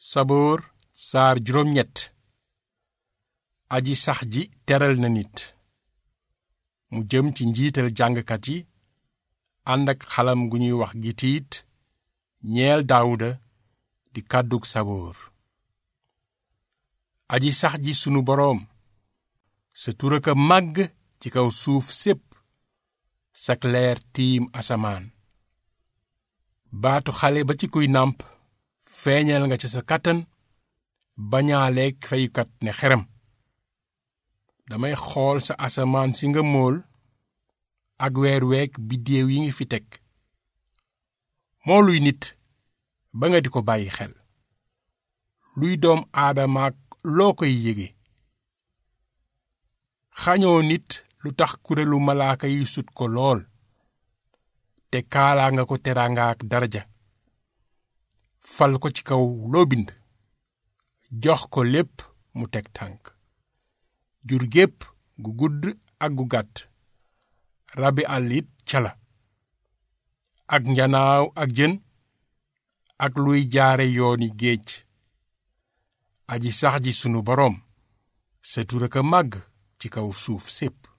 saboor saar juróom ñett aji sax ji teral na nit mu jëm ci njiital jàngkat yi ànd ak xalam gu ñuy wax gitiit ñeel daawuda di kàddug saboor aji sax ji sunu boroom sa turaka màgg ci kaw suuf sépp sak leer tiim asamaan baatu xale ba ci kuy nàmp feeñal nga ca sa kàttan bañaaleeg feyukat ne xeram damay xool sa asamaan si nga mool ak weer week biddéew yi nga fi teg mooluy nit ba nga di ko bàyyi xel luy doom aadamaak loo koy yége xañoo nit lu tax kuréelu malaaka yi sut ko lool te kaalaa nga ko teraanga ak daraja fal ko ci kaw loo bind jox ko lépp mu teg tànk jur gépp gu gudd ak gu gàtt rabi àll it ca la ak njanaaw ak jën ak luy jaare yooni géej aji sax ji sunu boroom sa tur ak a màgg ci kaw suuf sépp